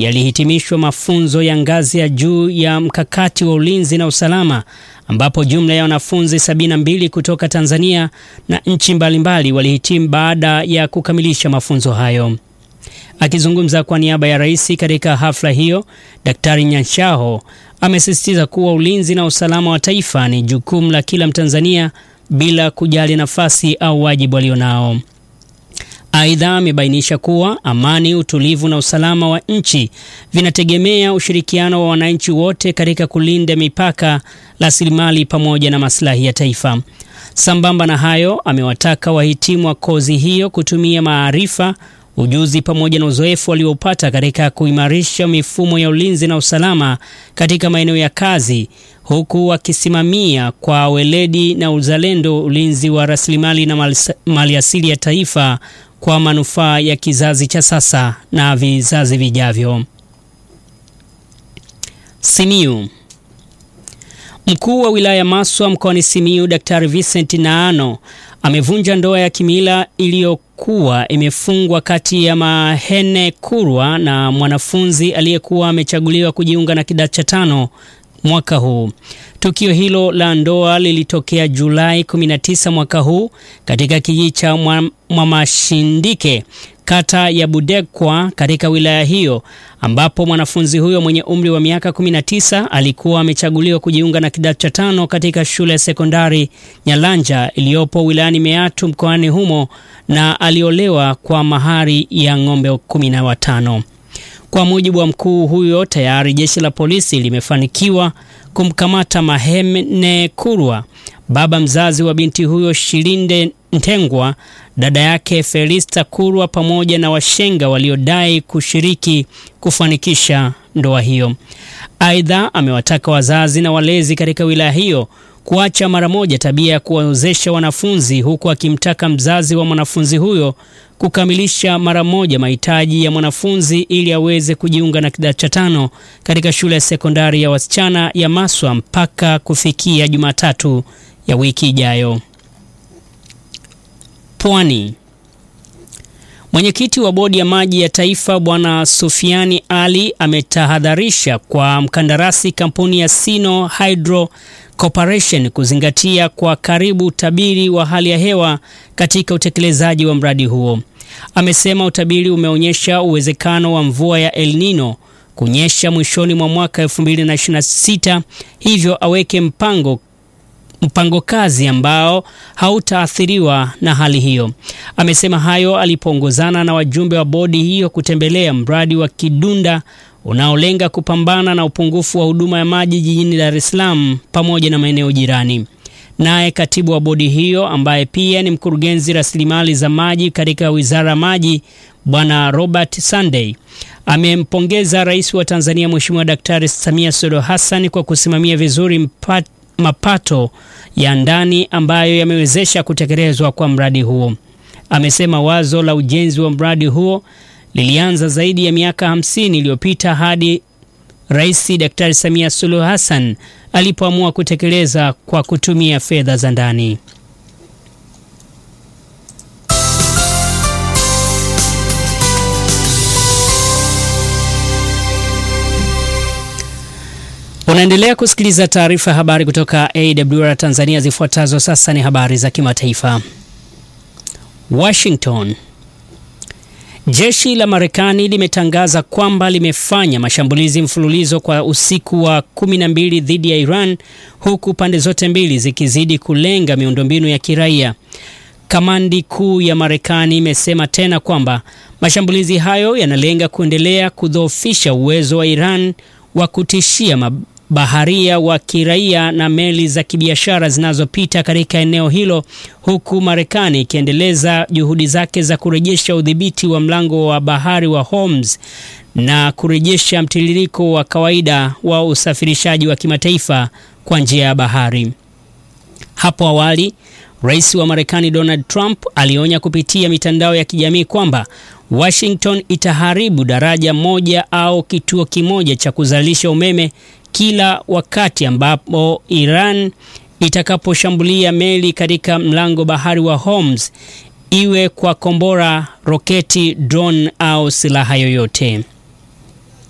yalihitimishwa mafunzo ya ngazi ya juu ya mkakati wa ulinzi na usalama ambapo jumla ya wanafunzi 72 kutoka Tanzania na nchi mbalimbali walihitimu baada ya kukamilisha mafunzo hayo. Akizungumza kwa niaba ya rais katika hafla hiyo, Daktari Nyanshaho amesisitiza kuwa ulinzi na usalama wa taifa ni jukumu la kila Mtanzania bila kujali nafasi au wajibu alionao. Aidha, amebainisha kuwa amani, utulivu na usalama wa nchi vinategemea ushirikiano wa wananchi wote katika kulinda mipaka, rasilimali pamoja na maslahi ya taifa. Sambamba na hayo, amewataka wahitimu wa kozi hiyo kutumia maarifa, ujuzi pamoja na uzoefu waliopata katika kuimarisha mifumo ya ulinzi na usalama katika maeneo ya kazi, huku wakisimamia kwa weledi na uzalendo ulinzi wa rasilimali na maliasili ya taifa kwa manufaa ya kizazi cha sasa na vizazi vijavyo. Simiyu. Mkuu wa wilaya Maswa mkoani Simiyu Daktari Vincent Naano amevunja ndoa ya kimila iliyokuwa imefungwa kati ya Mahene Kurwa na mwanafunzi aliyekuwa amechaguliwa kujiunga na kidato cha tano mwaka huu. Tukio hilo la ndoa lilitokea Julai 19 mwaka huu katika kijiji cha Mwamashindike kata ya Budekwa katika wilaya hiyo ambapo mwanafunzi huyo mwenye umri wa miaka 19 alikuwa amechaguliwa kujiunga na kidato cha tano katika shule ya sekondari Nyalanja iliyopo wilayani Meatu mkoani humo na aliolewa kwa mahari ya ng'ombe 15. Kwa mujibu wa mkuu huyo, tayari jeshi la polisi limefanikiwa kumkamata Mahene Kurwa, baba mzazi wa binti huyo Shilinde Ntengwa, dada yake Felista Kurwa pamoja na washenga waliodai kushiriki kufanikisha ndoa hiyo. Aidha, amewataka wazazi na walezi katika wilaya hiyo kuacha mara moja tabia ya kuwaozesha wanafunzi huku akimtaka mzazi wa mwanafunzi huyo kukamilisha mara moja mahitaji ya mwanafunzi ili aweze kujiunga na kidato cha tano katika shule ya sekondari ya wasichana ya Maswa mpaka kufikia Jumatatu ya wiki ijayo. Pwani. Mwenyekiti wa bodi ya maji ya taifa Bwana Sufiani Ali ametahadharisha kwa mkandarasi kampuni ya Sino Hydro Corporation kuzingatia kwa karibu utabiri wa hali ya hewa katika utekelezaji wa mradi huo. Amesema utabiri umeonyesha uwezekano wa mvua ya El Nino kunyesha mwishoni mwa mwaka 2026, hivyo aweke mpango mpango kazi ambao hautaathiriwa na hali hiyo. Amesema hayo alipoongozana na wajumbe wa bodi hiyo kutembelea mradi wa Kidunda unaolenga kupambana na upungufu wa huduma ya maji jijini Dar es Salaam pamoja na maeneo jirani. Naye katibu wa bodi hiyo ambaye pia ni mkurugenzi rasilimali za maji katika Wizara ya Maji Bwana Robert Sunday amempongeza Rais wa Tanzania Mheshimiwa Daktari Samia Suluhu Hassan kwa kusimamia vizuri mpat, mapato ya ndani ambayo yamewezesha kutekelezwa kwa mradi huo. Amesema wazo la ujenzi wa mradi huo lilianza zaidi ya miaka hamsini iliyopita hadi Rais Daktari Samia Suluhu Hassan alipoamua kutekeleza kwa kutumia fedha za ndani. Unaendelea kusikiliza taarifa ya habari kutoka AWR Tanzania. Zifuatazo sasa ni habari za kimataifa. Washington. Jeshi la Marekani limetangaza kwamba limefanya mashambulizi mfululizo kwa usiku wa 12 dhidi ya Iran huku pande zote mbili zikizidi kulenga miundombinu ya kiraia. Kamandi kuu ya Marekani imesema tena kwamba mashambulizi hayo yanalenga kuendelea kudhoofisha uwezo wa Iran wa kutishia mabaharia wa kiraia na meli za kibiashara zinazopita katika eneo hilo huku Marekani ikiendeleza juhudi zake za kurejesha udhibiti wa mlango wa bahari wa Hormuz na kurejesha mtiririko wa kawaida wa usafirishaji wa kimataifa kwa njia ya bahari. Hapo awali, Rais wa Marekani Donald Trump alionya kupitia mitandao ya kijamii kwamba Washington itaharibu daraja moja au kituo kimoja cha kuzalisha umeme kila wakati ambapo Iran itakaposhambulia meli katika mlango bahari wa Hormuz, iwe kwa kombora, roketi, drone au silaha yoyote.